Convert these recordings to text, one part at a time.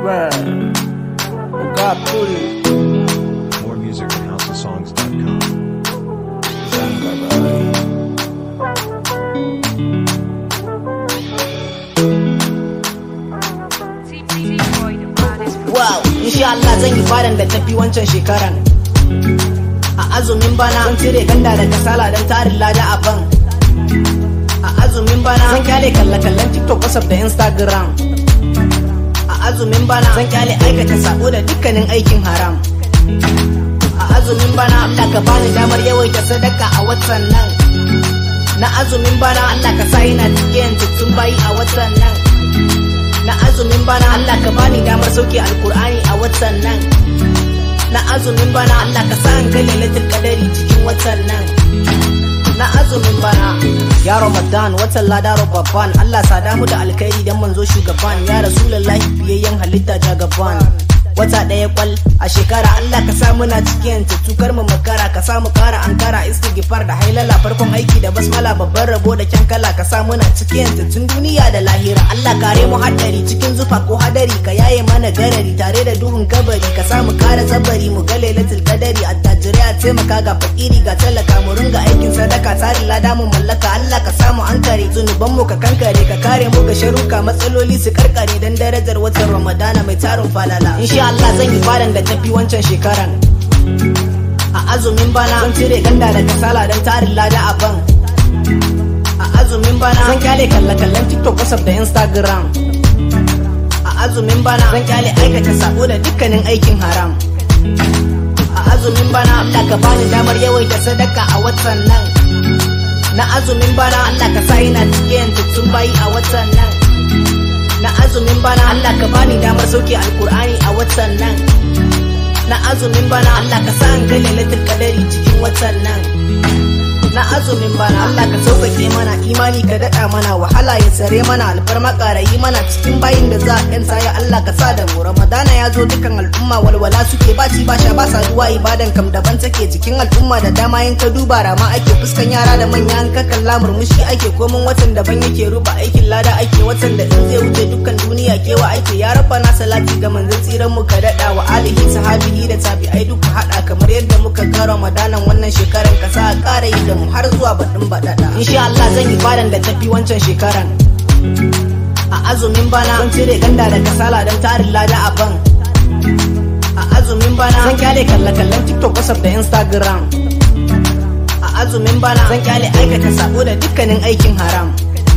Baba. Oga Abdul. More music at houseofsongs.com. Zanga Baba. Wow, insha Allah zan yi fadan da tafi wancan shekaran. A azumin bana zan cire ganda da kasala don tarin lada a ban. A azumin bana zan kyale kalle-kallen TikTok, WhatsApp da Instagram. A azumin bana zan kyale aikata sabo da dukkanin aikin haram. A azumin bana Allah ka bani damar yawaita sadaka a watan nan. Na azumin bana Allah ka sa ina cikin tuttun bayi a watan nan. na azumin bana Allah ka bani damar sauke alkur'ani a watan nan na azumin bana Allah ka sa an ga lailatul qadari cikin watan nan na azumin bana ya ramadan watan ladaro babban Allah sada mu da alkhairi dan manzo shugaban ya rasulullahi biyayyen halitta jagaban wata ɗaya kwal a shekara Allah ka sa muna cikin tukar mu makara ka sa mu kara ankara istighfar da hailala farkon aiki da basmala babban rabo da kyankala ka sa muna cikin tun duniya da lahira Allah kare mu haddari cikin zufa ko hadari ka yaye mana garari tare da duhun kabari ka sa mu kara zabari mu ga lailatul qadari attajirai a taimaka ga fakiri ga talaka mu ringa aikin sadaka tarin lada mu mallaka Allah ka samu ankare zunuban mu ka kankare ka kare mu ga sharuka matsaloli su karkare dan darajar watan Ramadana mai tarin falala insha Allah zan yi fadan da tafi wancan shekaran a azumin bana zan cire ganda da kasala don tarin lada a ban a azumin bana zan kyale kalle-kallen TikTok, WhatsApp da Instagram a azumin bana zan kyale aikata sabo da dukkanin aikin haram a azumin bana Allah ka bani damar yawaita sadaka a watan nan na azumin bana Allah ka sa ina cikin tuttun bayi a watan nan na azumin bana Allah ka bani damar sauke alkur'ani a watan nan na azumin bana Allah ka sa an ga lailatul qadari cikin watan nan na azumin bana Allah ka sauƙaƙe mana imani ka daɗa mana wahala ya tsare mana alfarma ƙarayi mana cikin bayin da za a ƴanta ya Allah ka sa da mu Ramadana ya zo dukan al'umma walwala suke baci ba sha ba saduwa ibadan kam daban take jikin al'umma da dama yin ka duba rama ake fuskan yara da manya an ka kalla murmushi ake komin watan daban yake ruba aikin lada ake watan da in zai wuce dukkan duniya kewa ake ya rabba na salati ga manzon tsiran mu ka daɗa wa alihi sahabihi da tabi'ai duka haɗa kamar yadda muka ga Ramadanan wannan shekaran ka sa a ƙara yi da mu har zuwa baɗin baɗaɗa. Insha Allah zan yi fadan da tafi wancan shekaran. A azumin bana zan cire ganda da kasala don tarin lada a ban. A azumin bana zan kyale kalle-kallen TikTok, WhatsApp da Instagram. A azumin bana zan kyale aikata sabo da dukkanin aikin haram.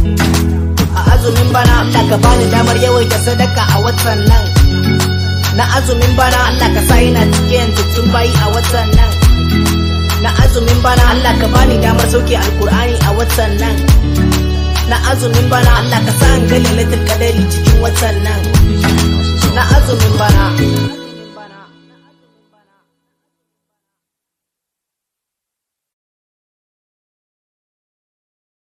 A azumin bana Allah ka bani damar yawaita sadaka a watan nan. Na azumin bana Allah ka sa ina cikin tuttun bayi a watan nan. na azumin bana Allah ka bani damar sauke alkur'ani a watan nan na azumin bana Allah ka sa an ga lailatul qadari cikin watan nan na azumin bana